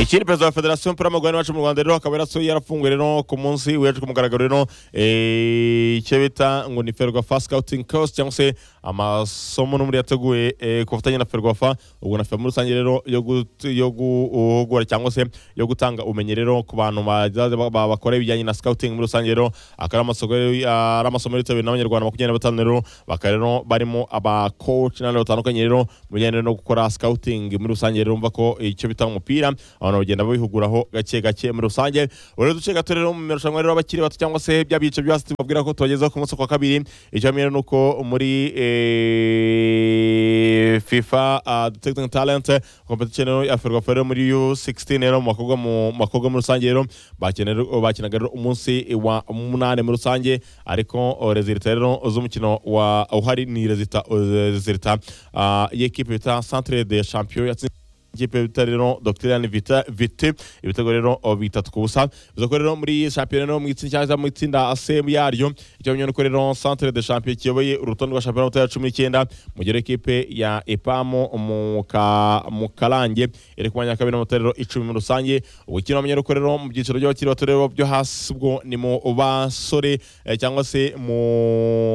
Ikindi perezida wa federasiyo y'umupira w'amaguru n'iwacu mu Rwanda rero akaba yarasuye yarafunguye rero ku munsi w'ejo ku mugaragaro rero eh, icyo bita ngo ni Ferwafa Scouting Course cyangwa se amasomo n'ubundi yateguye eh, ku bufatanye na Ferwafa ubwo na Ferwafa muri rusange rero yo gut- yo guhugura cyangwa se yo gutanga ubumenyi rero ku bantu bazaza ba- ba- bakora ibijyanye na scouting muri rusange rero akaba ari amasomo rero- ari amasomo yitabiriwe n'abanyarwanda makumyabiri na batanu rero bakaba rero barimo aba coach n'abandi batandukanye rero mu bijyanye no gukora scouting muri rusange rero umva ko icyo bita umupira abantu bagenda babihuguraho gake gake muri rusange buri duce gato rero mu marushanwa rero abakiri bato cyangwa se bya bice byose tubabwira ko tubagezaho ku munsi wa kabiri icyo mbere ni uko muri eh, FIFA uh, Detecting Talent competition rero ya Ferwafa rero muri U16 rero mu bakobwa mu mu bakobwa muri rusange rero bakenera bakinaga rero umunsi wa munane muri rusange ariko oh, resultat rero z'umukino wa uhari ni resultat resultat ah, y'ikipe bita Centre de Champions yatsinze ikipe bita rero Dogiterane Vita Vite ibitego rero o, bitatu ku busa bivuze ko rero muri shampiyona no mu itsinda cyangwa se mu itsinda A yaryo icyo bimenya nuko rero Centre de Champions kiyoboye urutonde rwa shampiyona y'amatora ya cumi n'icyenda mu gihe rero ikipe ya Epamo mu ka mu Karange iri ku mwanya wa kabiri n'amatara rero icumi muri rusange ubwo kino bamenya nuko rero mu byiciro by'abakiri bato rero byo hasi ubwo ni mu basore eh, cyangwa se mu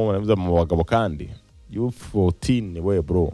baravuze mu bagabo kandi U14 we bro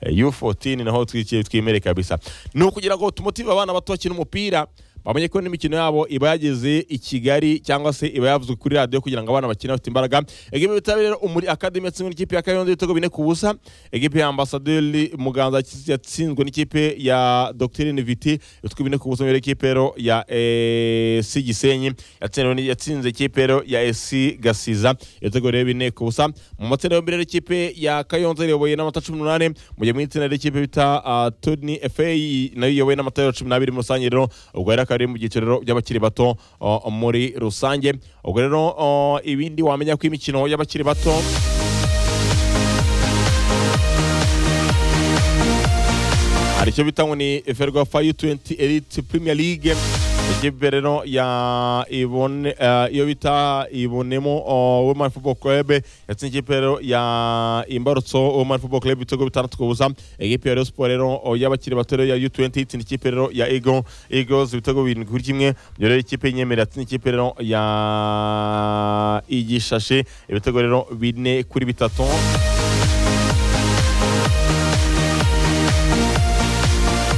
U14 naho twikiye twimere kabisa ni ukugira ngo tumotive abana bato bakina umupira bamenye ko n'imikino yabo iba yageze i Kigali cyangwa se iba yavuzwe kuri radiyo kugira ngo abana bakine bafite imbaraga egipe bitabiriye rero muri akademi yatsinzwe n'ikipe ya Kayondo ibitego bine ku busa egipe ya ambasaderi Muganza yatsinzwe n'ikipe ya Doctrine Viti ibitego bine ku busa muri ekipe rero ya eh, SC Gisenyi yatsinzwe ni- yatsinze ikipe rero ya SC Gasiza ibitego rero bine ku busa mu matsinda yombi rero ikipe ya Kayonza iyoboye n'amata cumi n'umunani mu gihe mu itsinda ry'ikipe bita ah, Tony FA nayo iyobowe n'amata cumi n'abiri muri rusange rero ubwo rero akaba ari mu byiciro rero by'abakiri bato ah, muri rusange ubwo rero ah, ibindi wamenya ko imikino y'abakiri bato hari icyo bita ngo ni Ferwafa U20 Elite Premier League ikipe rero ya Ibone eh, iyo bita Ibonemo oh, Women Football Club yatsinze ikipe rero ya Imbarutso Women Football Club ibitego bitandatu ku busa ikipe ya Rayon Sport rero oh, y'abakiri bato rero ya U20 itsinda ikipe rero ya Eagle Eagles ibitego birindwi kuri kimwe ibyo rero ikipe y'Inyemere yatsinze ikipe rero ya Igishashe ibitego rero bine kuri bitatu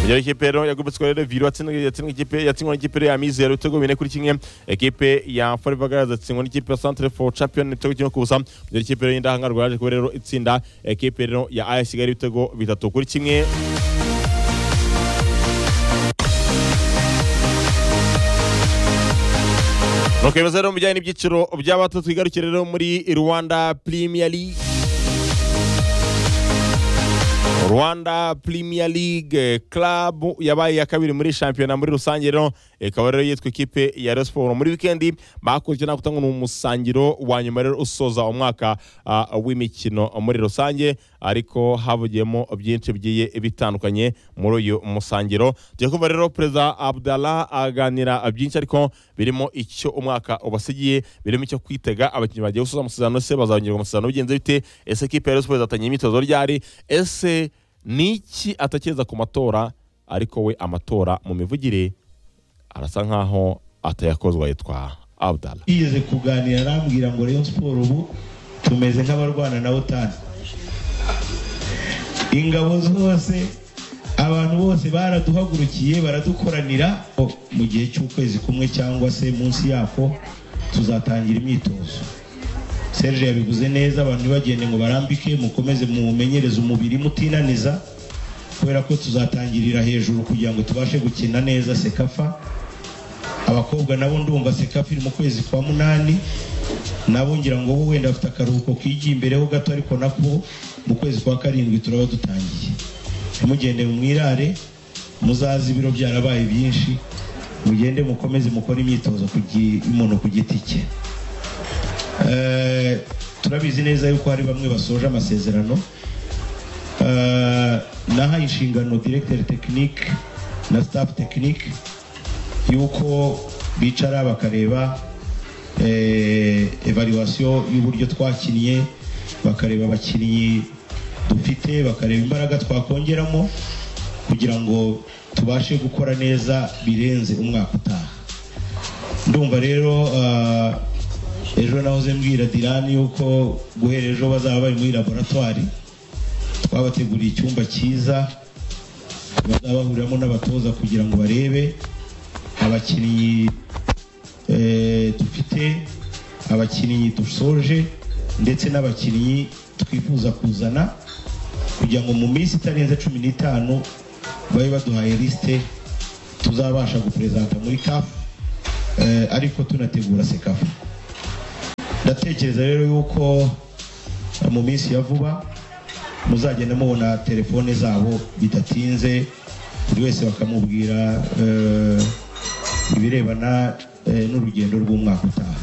Iyo ikipe rero yagobetswe rero Viro yatsinzwe yatsinzwe ikipe yatsindwa n'ikipe rero ya Mizero ibitego bine kuri kimwe ekipe ya Forever Girls yatsindwa n'ikipe ya Centre for Champion ibitego kimwe ku busa iyo ikipe rero y'indahangarwa yaje kuba rero itsinda ekipe rero ya AS Kigali ibitego bitatu kuri kimwe Nokemeza rero mu bijyanye n'ibyiciro by'abato twigarukire rero muri Rwanda Premier League Rwanda Premier League Club yabaye iya kabiri muri shampiyona muri rusange rero ikaba rero yitwa ikipe ya Rayon Sport muri wikendi bakurikije nako ni umusangiro wa nyuma rero usoza umwaka ah, w'imikino muri rusange ariko havugiyemo byinshi bigiye bitandukanye muri uyu musangiro tugiye kumva rero perezida Abdallah aganira byinshi ariko birimo icyo umwaka ubasigiye birimo icyo kwitega abakinnyi bagiye gusoza amasezerano se bazongerwa amasezerano bigenze bite ese ikipe ya Rayon Sport izatangira imyitozo ryari ese ni iki atekereza ku matora ariko we amatora mu mivugire arasa nkaho atayakozwa yitwa Abdallah yigeze kuganira arambwira ngo Rayon Sport ubu tumeze nk'abarwana na otani ingabo zose abantu bose baraduhagurukiye baradukoranira O, mu gihe cy'ukwezi kumwe cyangwa se munsi yako tuzatangira imyitozo Serge yabivuze neza abantu ntibagende ngo barambike mukomeze mumenyereze umubiri mutinaniza kubera ko tuzatangirira hejuru kugira ngo tubashe gukina neza sekafa abakobwa nabo ndumva sekafi iri mu kwezi kwa munani nabo ngira ngo bo wenda bafite akaruhuko kigiye imbere ho gato ariko nako mu kwezi kwa karindwi turaba dutangiye ntimugende mwirare muzaze ibiro byarabaye byinshi mugende mukomeze mukore imyitozo ku gi- y'umuntu ku giti cye Eh, turabizi neza yuko hari bamwe basoje amasezerano Eh, nahaye inshingano directeur technique na staff technique yuko bicara bakareba eh, evaluation y'uburyo twakinnye bakareba abakinnyi dufite bakareba imbaraga twakongeramo kugira ngo tubashe gukora neza birenze umwaka utaha ndumva rero ah, ejo nahoze mbwira dirani yuko guhera ejo bazaba bari muri laboratwari twabateguriye icyumba cyiza bazaba bahuriramo n'abatoza kugira ngo barebe abakinnyi eh, dufite abakinnyi dusoje ndetse n'abakinnyi twifuza kuzana kugira ngo mu minsi itarenze cumi n'itanu babe baduhaye lisite tuzabasha guperezanta muri kafu ariko tunategura sekafu ndatekereza rero yuko eh, mu minsi ya vuba muzagenda mubona telefone zabo bidatinze buri wese bakamubwira eh, ibirebana eh, n'urugendo rw'umwaka utaha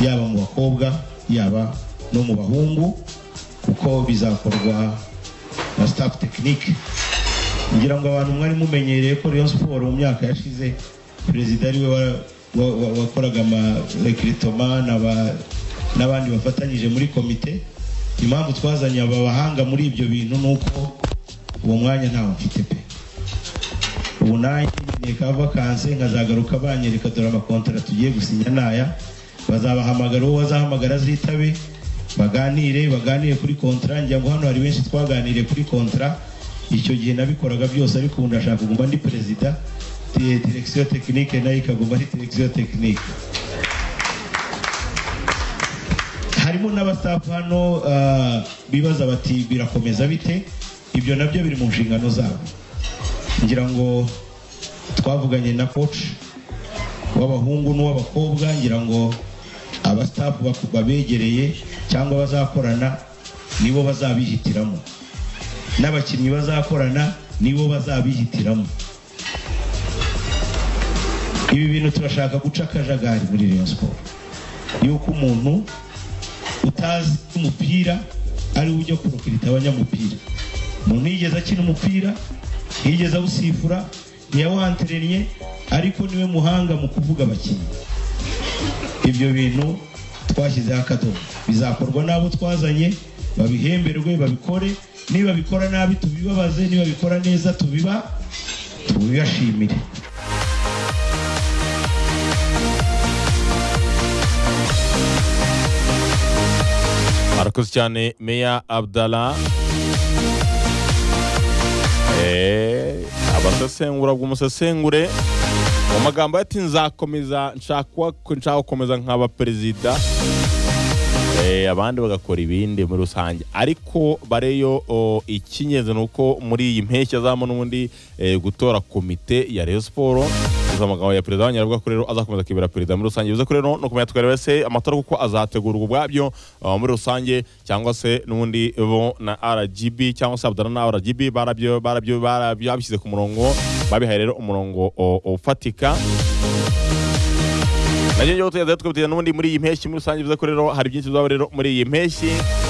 yaba mu bakobwa yaba no mu bahungu kuko bizakorwa na staff tekinike ngira ngo abantu mwari mumenyereye ko Rayon Sport mu myaka yashize perezida ariwe wa- wa- wa- wakoraga amarekiritoma n'abandi bafatanyije muri komite impamvu twazanye aba bahanga muri ibyo bintu ni uko uwo mwanya ntawe mfite pe ubu nanjye nkeneye ka vakanse nkazagaruka banyereka dore amakontara tugiye gusinya n'aya bazabahamagara uwo bazahamagara azitabe baganire baganire kuri kontara ngira ngo hano hari benshi twaganiriye kuri kontara icyo gihe nabikoraga byose ariko ubu ndashaka kuguma ndi perezida di- direkisiyo tekinike nayo ikaguma ari direkisiyo tekinike harimo n'abasafu hano ah, bibaza bati birakomeza bite ibyo nabyo biri mu nshingano zabo ngira ngo twavuganye na coach w'abahungu n'uw'abakobwa ngira ngo abastafu baku- babegereye cyangwa bazakorana nibo bazabihitiramo n'abakinnyi bazakorana nibo bazabihitiramo ibi bintu turashaka guca akajagari muri Rayon Sport yuko umuntu utazi umupira ari we ujya kurokirita abanyamupira umuntu yigeze akina umupira yigeze awusifura ntiyawanterennye ariko niwe muhanga mu kuvuga abakinnyi ibyo bintu twashyizeho akadomo bizakorwa n'abo twazanye babihemberwe babikore niba bikora nabi tubibabaze niba bikora neza tubiba tubibashimire arakoze cyane meya abdala Eh, abasesengura bw'umusesengure mu magambo ati nzakomeza nshaka nshaka gukomeza nkaba perezida Eh, abandi bagakora ibindi muri rusange ariko bareyo o, icy'ingenzi ni uko muri iyi mpeshyi azamo n'ubundi eh, gutora komite ya Rayon Sport Izo amagambo ya perezida w'abanyarwanda ko rero azakomeza akibera perezida muri rusange bivuze ko rero ni ukumenya twari wese amatora kuko azategurwa ubwabyo ah, muri rusange cyangwa se n'ubundi bo na RGB cyangwa se Abdallah na RGB barabyo barabyo barabyo babishyize ku murongo babihaye rero umurongo o, ufatika nacyo ngicyo tuyaza twibutira n'ubundi muri iyi mpeshyi muri rusange bivuze ko rero hari byinshi bizaba rero muri iyi mpeshyi